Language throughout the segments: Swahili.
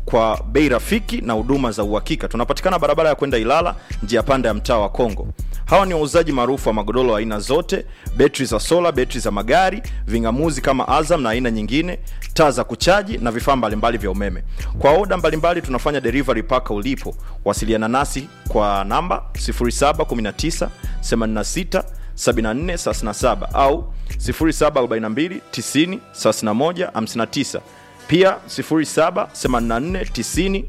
kwa bei rafiki na huduma za uhakika. Tunapatikana barabara ya kwenda Ilala, njia panda ya mtaa wa Kongo. Hawa ni wauzaji maarufu wa magodoro aina zote, betri za sola, betri za magari, ving'amuzi kama Azam na aina nyingine, taa za kuchaji na vifaa mbalimbali vya umeme. Kwa oda mbalimbali tunafanya delivery paka ulipo. Wasiliana nasi kwa namba 0719 86 74 37 au 0742 90 31 59 pia 0784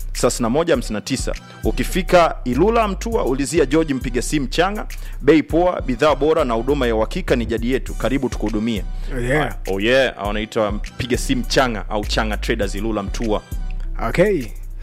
90 ukifika ilula mtua ulizia george mpiga simu changa bei poa bidhaa bora na huduma ya uhakika ni jadi yetu karibu tukuhudumie Yeah. oh yeah wanaitwa mpiga simu changa au changa traders ilula mtua okay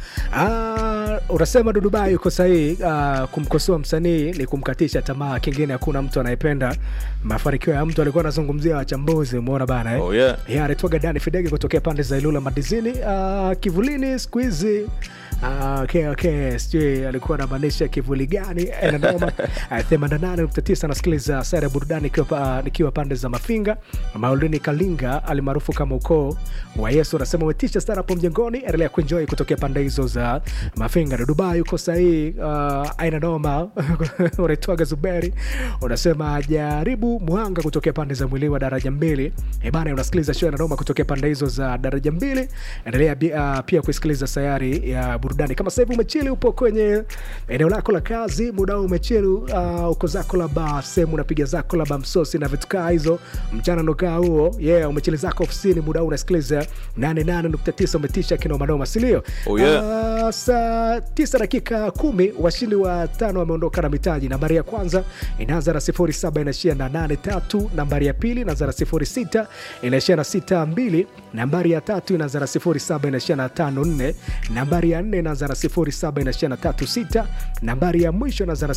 Ah, unasema dudubai yuko sahihi ah, kumkosoa msanii ni kumkatisha tamaa kingine hakuna mtu anayependa mafanikio ya mtu alikuwa anazungumzia wachambuzi umeona bana eh? oh yeah ya anaitwaga dani fidege kutokea pande za ilula madizini uh, kivulini siku hizi uh, okay, okay. sijui alikuwa anamaanisha kivuli gani nanoma themanini nane nukta tisa nasikiliza sara ya burudani nikiwa, pa- nikiwa pande za mafinga maulini kalinga alimaarufu kama ukoo wa yesu anasema umetisha sana hapo mjengoni endelea kuenjoy kutokea pande hizo za mafinga dubai uko sahii uh, aina noma unaitwaga zuberi unasema jaribu mwanga kutokea pande za mwili wa daraja mbili Eh bana unasikiliza show ya noma kutokea pande hizo za daraja mbili endelea bi- uh, pia kusikiliza sayari ya burudani kama sasa hivi umechili upo kwenye eneo lako la kazi muda huu umechili uh, uko zako labda sehemu unapiga zako labda msosi na vitu kaa hizo mchana ndokaa huo yeah umechili zako ofisini muda huu unasikiliza 88.9 umetisha kinomanoma sindio Oh, yeah. uh, saa 9 dakika kumi washindi wa tano wameondoka na mitaji nambari ya kwanza inaanza na 07 inaishia na 83 nambari ya pili inaanza na 06 inaishia na 62 nambari ya tatu inaanza na 07 inaishia na 54 nambari ya nne inaanza na 07 inaishia na 36 nambari ya mwisho inaanza na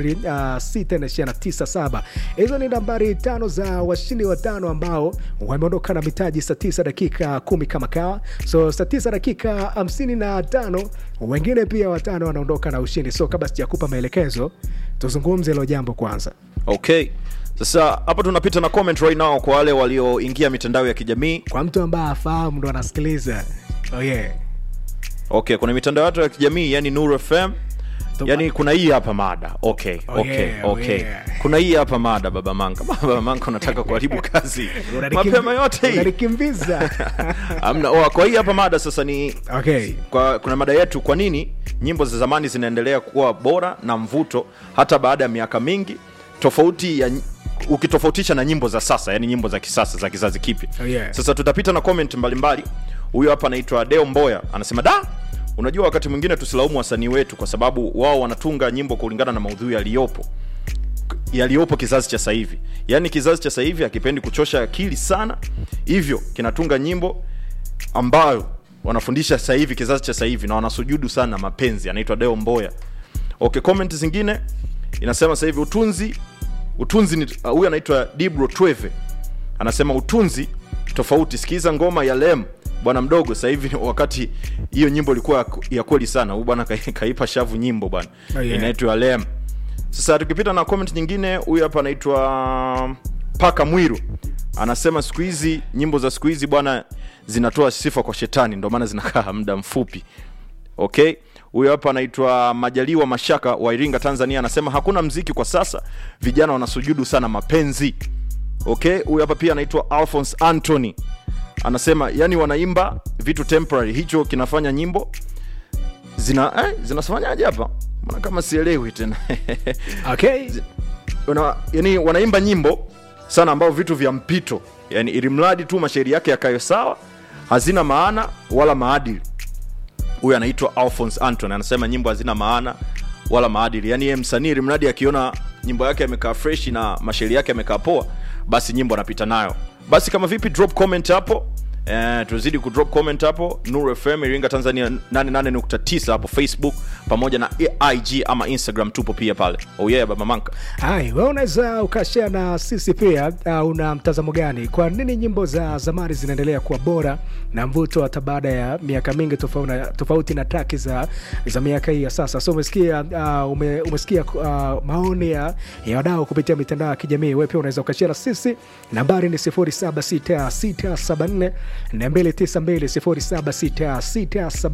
06 inaishia na 97 hizo ni nambari tano za washindi watano ambao wameondoka na mitaji saa 9 dakika kumi kama kawa so saa 9 dakika 55 wengine pia watano wanaondoka na ushindi so kabla sijakupa maelekezo tuzungumze hilo jambo kwanza okay sasa hapa tunapita na comment right now kwa wale walioingia mitandao ya kijamii kwa mtu ambaye afahamu ndo anasikiliza oh yeah. okay kuna mitandao yetu ya kijamii yani Nuru FM yani kuna hii hapa mada okay Oh okay yeah, oh okay yeah. kuna hii hapa mada baba manga baba manga unataka kuharibu kazi Unanikim- mapema yote hii unanikimbiza amna oh, kwa hii hapa mada sasa ni okay kwa, kuna mada yetu kwa nini nyimbo za zamani zinaendelea kuwa bora na mvuto hata baada ya miaka mingi tofauti ya ukitofautisha na nyimbo za sasa yani nyimbo za kisasa za kizazi kipya Oh, yeah. sasa tutapita na comment mbalimbali huyo hapa anaitwa deo mboya anasema da unajua wakati mwingine tusilaumu wasanii wetu kwa sababu wao wanatunga nyimbo kulingana na maudhui yaliyopo yaliyopo kizazi cha sahivi yaani kizazi cha sahivi hakipendi kuchosha akili sana hivyo kinatunga nyimbo ambayo wanafundisha sasa hivi kizazi cha sasa hivi na wanasujudu sana mapenzi anaitwa deo mboya okay comment zingine inasema sasa hivi utunzi utunzi ni- uh, huyu anaitwa dibro tweve anasema utunzi tofauti sikiza ngoma ya lem bwana mdogo sasa hivi wakati hiyo nyimbo ilikuwa ya- ya kweli sana huyu bwana kai- kaipa shavu nyimbo bwana Oh, yeah. inaitwa lem sasa tukipita na comment nyingine huyu hapa anaitwa paka mwiru anasema siku hizi nyimbo za siku hizi bwana zinatoa sifa kwa shetani ndio maana zinakaa muda mfupi okay huyo hapa anaitwa majaliwa mashaka wa iringa tanzania anasema hakuna mziki kwa sasa vijana wanasujudu sana mapenzi okay huyu hapa pia anaitwa alphons anthony anasema yani wanaimba vitu temporary hicho kinafanya nyimbo zina eh, zinafanyaje hapa mbona kama sielewi tena okay Wana, yani wanaimba nyimbo sana ambao vitu vya mpito yani ili mradi tu mashairi yake yakayo sawa hazina maana wala maadili huyu anaitwa alphons anton anasema nyimbo hazina maana wala maadili yani yeye msanii ili mradi akiona nyimbo yake yamekaa fresh na mashairi yake yamekaa poa basi nyimbo anapita nayo basi kama vipi drop comment hapo Eh, tuzidi kudrop comment hapo Nuru FM Iringa Tanzania 88.9 hapo Facebook pamoja na IG ama Instagram tupo pia pale. Oh yeah baba manka. Hai, wewe unaweza ukashare na sisi pia. Uh, una mtazamo gani? Kwa nini nyimbo za zamani zinaendelea kuwa bora na mvuto hata baada ya miaka mingi tofauti na, tofauti na traki za, za miaka hii ya sasa? So umesikia uh, ume, umesikia uh, maoni ya, ya wadau kupitia mitandao ya kijamii. Wewe pia unaweza ukashare na sisi, nambari ni 076674 292 076674